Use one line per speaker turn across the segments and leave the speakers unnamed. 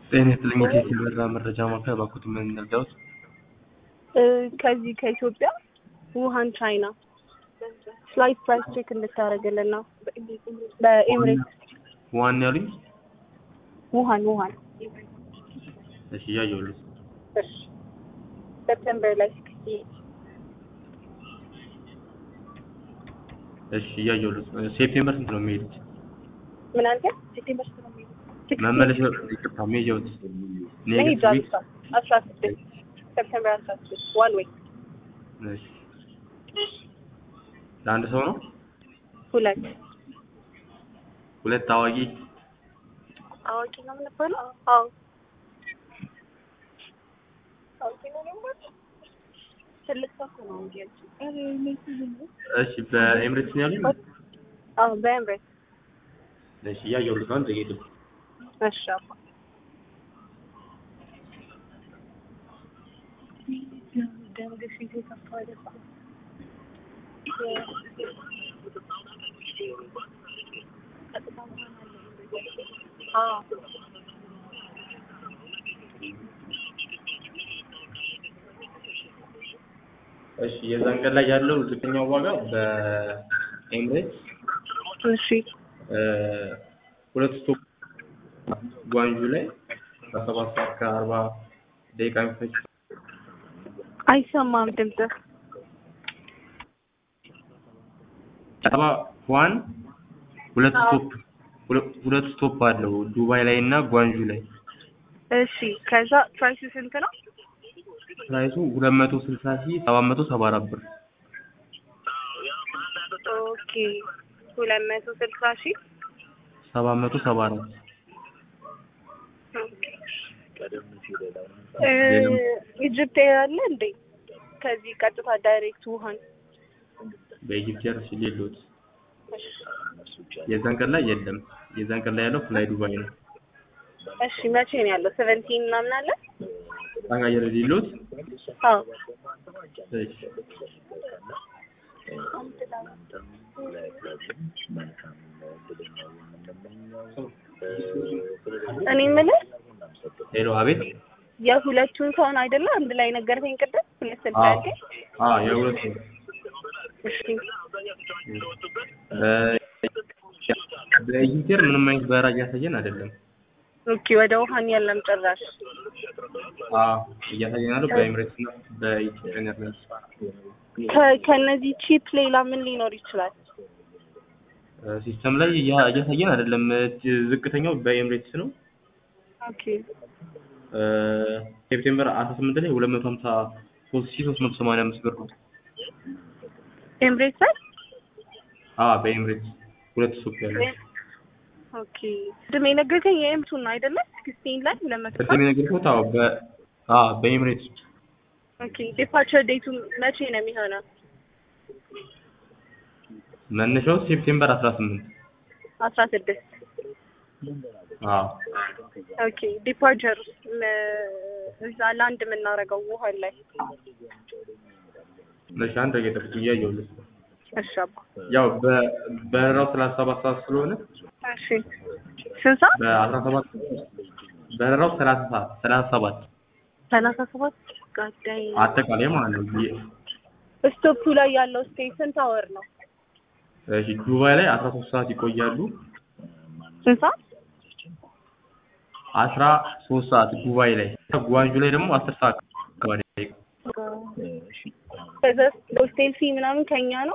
ጤና ይስጥልኝ የቴሌ በራ መረጃ ማዕከል እባክዎት ምን እንርዳዎት?
እ ከዚህ ከኢትዮጵያ ውሃን ቻይና ፍላይት ፕራይስ ቼክ እንድታደርግልን ነው። በኤምሬትስ
ዋን ያሉኝ?
ውሃን ውሃን
እሺ እያየሁልህ።
እሺ ሰፕተምበር ላይ
እሺ እያየሁልህ። ሴፕቴምበር ስንት ነው የሚሄዱት?
ምን አልከኝ? ሴፕቴምበር ስንት ነው የሚሄዱት?
መመለሻ ይቅርታ መሄጃዎት?
መሄጃ
ኔክስት ዊክ
አስራ ስድስት ሰፕተምበር አስራ ስድስት ዋን ዌይ
እሺ ለአንድ ሰው ነው?
ሁለት
ሁለት አዋቂ
አዋቂ ነው የምንባለው? አዎ አዋቂ ነው የምንባለው? ትልቅ ሰው እኮ ነው እንጂ ያልኩት።
እሺ በኤምሬትስ ነው ያሉኝ?
አዎ በኤምሬትስ
እሺ እያየሁልህ ነው። አንድ ደቂቃ
እሺ አባ ደም ግፊት የከፋ አይደል? አዎ
እሺ የዛን ቀን ላይ ያለው ዝቅተኛው ዋጋ በኤምሬትስ
እሺ
እ ሁለት ስቶፕ ጓንጁ ላይ በሰባት ሰዓት ከአርባ ደቂቃ የሚፈጅ
አይሰማም ድምፅህ።
ሰባ ዋን ሁለት
አዎ።
ስቶፕ ሁለ- ሁለት ስቶፕ አለው ዱባይ ላይ እና ጓንጁ ላይ
እሺ ከዛ ፕራይሱ ስንት ነው?
ፕራይሱ ሁለት መቶ ስልሳ ሺህ ሰባት መቶ ሰባ አራት ብር
ኦኬ ሁለት መቶ ስልሳ ሺህ
ሰባት መቶ ሰባ አራት
እ ኢጅፕት ኤር አለ እንዴ? ከዚህ ቀጥታ ዳይሬክት ውሃን
በኢጅፕት ኤር ሲል የለውት የዛን ቀን ላይ የለም የዛን ቀን ላይ ያለው ፍላይ ዱባይ ነው
እሺ መቼ ነው ያለው? ሰቨንቲን ምናምን አለ?
ታጋየር የሌለውት
አዎ
እሺ
እኔ የምልህ
ሄሎ አቤት
የሁለቱን ሰውን አይደለ አንድ ላይ ነገርከኝ ቅድም ሁለት ስልሳ
አዎ
ያልከኝ?
አዎ የሁለት ነው
እሺ
በ- በኢጅፕት ኤር ምንም አይነት በረራ እያሳየን አይደለም
ኦኬ ወደ ውሃን የለም ጭራሽ።
አዎ እያሳየን ያለው በኤምሬትስ እና በኢትዮጵያን ኤርላይንስ
ከ- ከነዚህ ቺፕ ሌላ ምን ሊኖር ይችላል?
ሲስተም ላይ እያ- እያሳየን አይደለም እ- ዝቅተኛው በኤምሬትስ ነው
ኦኬ
እ፣ ሴፕቴምበር አስራ ስምንት ላይ ሁለት መቶ ሀምሳ ሶስት ሺህ ሶስት መቶ ሰማንያ አምስት ብር ነው
ኤምሬትስ ላይ
አዎ በኤምሬትስ ሁለት ስቶፕ ያለው
ኦኬ ቅድም የነገርከኝ የኤምቱን ነው አይደለ? ሲክስቲን ላይ ለመቶ
ቅድም የነገርኩት አዎ በ አዎ በኤምሬትስ
ኦኬ ዲፓርቸር ዴቱ መቼ ነው የሚሆነው?
መነሻው ሴፕቴምበር አስራ ስምንት
አስራ ስድስት
አዎ
ኦኬ ዲፓርቸር እዛ ላንድ የምናደርገው ውሃን ላይ
እሺ አንድ ደቂቃ ጠብቁ እያየሁልህ
እሺ አባ
ያው በ- በረራው ሰላሳ ሰባት ሰዓት ስለሆነ
እሺ ስንት ሰዓት?
በአስራ ሰባት በረራው ሰላሳ ሰዓት ሰላሳ ሰባት
ሰላሳ ሰባት ጋዳይ
አጠቃላይ ማለት ነው የ-
ስቶፑ ላይ ያለው ስቴይ ስንት አወር ነው?
እሺ ዱባይ ላይ አስራ ሶስት ሰዓት ይቆያሉ
ስንት ሰዓት?
አስራ ሶስት ሰዓት ዱባይ ላይ ጓንጁ ላይ ደግሞ አስር ሰዓት አካባቢ
ከዛ ሆስቴል ፊ ምናምን ከኛ ነው?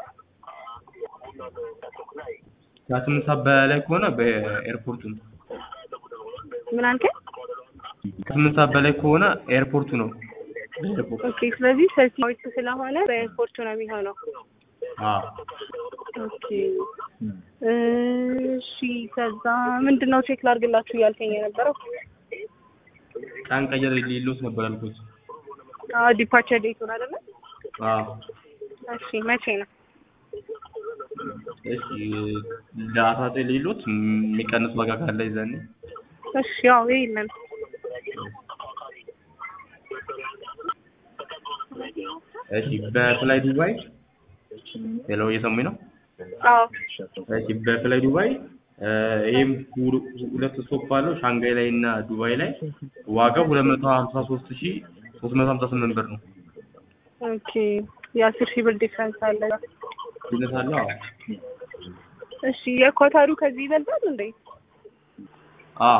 ከስምንት ሰዓት በላይ ከሆነ በኤርፖርቱ ነው
ምን አልከኝ?
ከስምንት ሰዓት በላይ ከሆነ ኤርፖርቱ ነው ኤርፖርት
ኦኬ ስለዚህ ሰፊ ስለሆነ በኤርፖርቱ ነው የሚሆነው።
አዎ
ኦኬ እሺ ከዛ ምንድን ነው ቼክ ላድርግላችሁ እያልከኝ የነበረው?
ቀን ቀየር ሌሎት ነበር ያልኩት
አዎ ዲፓርቸር ዴቱን አይደለ?
አዎ
እሺ መቼ ነው?
እሺ ለአስራ ዘጠኝ ሌሎት የሚቀንስ ዋጋ ካለ ይዘን
እሺ ያው የለም
እሺ በፍላይ ዱባይ ሄሎ እየሰሙኝ ነው
አዎ
እሺ በፍላይ ዱባይ እ፣ ይህም ሁ- ሁለት ስቶፕ አለው ሻንጋይ ላይ እና ዱባይ ላይ ዋጋው ሁለት መቶ ሀምሳ ሶስት ሺ ሶስት መቶ ሀምሳ ስምንት ብር ነው።
ኦኬ የአስር ሺህ ብር ዲፍረንስ አለ።
ልዩነት አለው። አዎ
እሺ የኳታሩ ከዚህ ይበልጣል እንዴ?
አዎ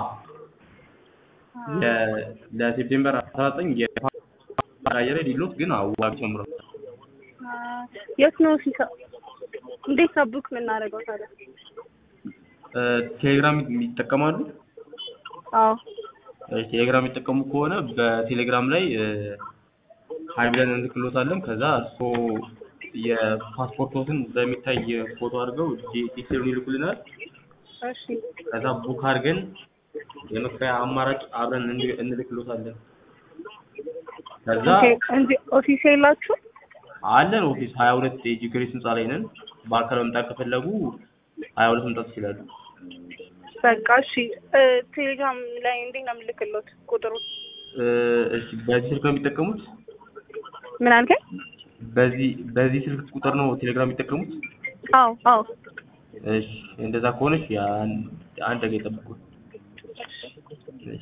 የ- ለሴፕቴምበር አስራ ዘጠኝ የአየር ላይ ዲሎት ግን አዎ ዋጋ ጨምሯል።
አ፣ የት ነው ሲሳ እንዴት ነው ቡክ የምናደርገው ታዲያ?
እ፣ ቴሌግራም ይጠቀማሉ?
አዎ
እ፣ ቴሌግራም የሚጠቀሙ ከሆነ በቴሌግራም ላይ እ፣ ሀይ ብለን እንልክሎታለን። ከዛ እርስዎ የፓስፖርቶትን በሚታይ ፎቶ አድርገው ዲ- ዲቴሉን ይልኩልናል።
እሺ
ከዛ ቡክ አድርገን የመክፈያ አማራጭ አብረን እንል- እንልክሎታለን። ከዛ
ኦኬ እንጂ ኦፊስ የላችሁ?
አለን ኦፊስ ሀያ ሁለት የጂ ግሬስ ህንፃ ላይ ነን። በአካል መምጣት ከፈለጉ ሀያ ሁለት መምጣት ይችላሉ።
በቃ እሺ እ፣ ቴሌግራም ላይ እንዴት ነው የምልክሎት ቁጥሩ?
እ፣ እሺ በዚህ ስልክ ነው የሚጠቀሙት?
ምን አልከኝ?
በዚህ በዚህ ስልክ ቁጥር ነው ቴሌግራም የሚጠቀሙት?
አዎ አዎ
እሺ እንደዛ ከሆነች ያን- አንድ ደቂቃ ይጠብቁ። እሺ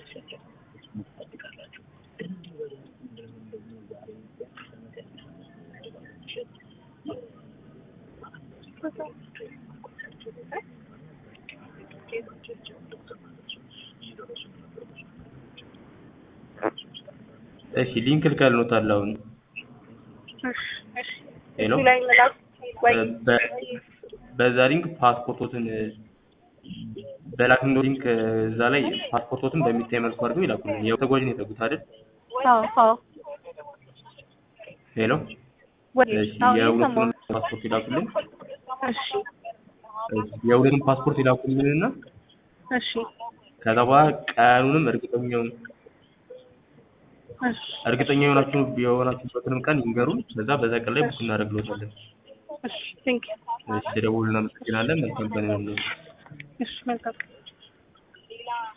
እሺ ሊንክ ልከልኖታል አሁን።
እሺ እሺ
ሄሎ
እሱ ላይ መላክ ወይ
በ- በዛ ሊንክ ፓስፖርቶትን በላክነው ሊንክ እዛ ላይ ፓስፖርቶትን በሚታይ መልኩ አድርገው ይላኩልን። ያው ተጓዥ ነው የጠጉት አይደል?
አዎ አዎ
ሄሎ
ወይ
እሺ
አዎ
የሁለቱን
እየሰማሁ
ፓስፖርት ይላኩልን።
እሺ
እሺ የሁለቱን ፓስፖርት ይላኩልንና
እሺ
ከዛ በኋላ ቀኑንም እርግጠኛውን
እሺ
እርግጠኛ የሆናችሁ የሆናችሁበትንም ቀን ይንገሩን። ከዛ በዛ ቀን ላይ ቡክ እናደርግሎታለን።
እሺ ቴንክ ዩ
እሺ ደውሉልን። እናመሰግናለን። መልካም ቀን ይሁንልዎት።
እሺ መልካም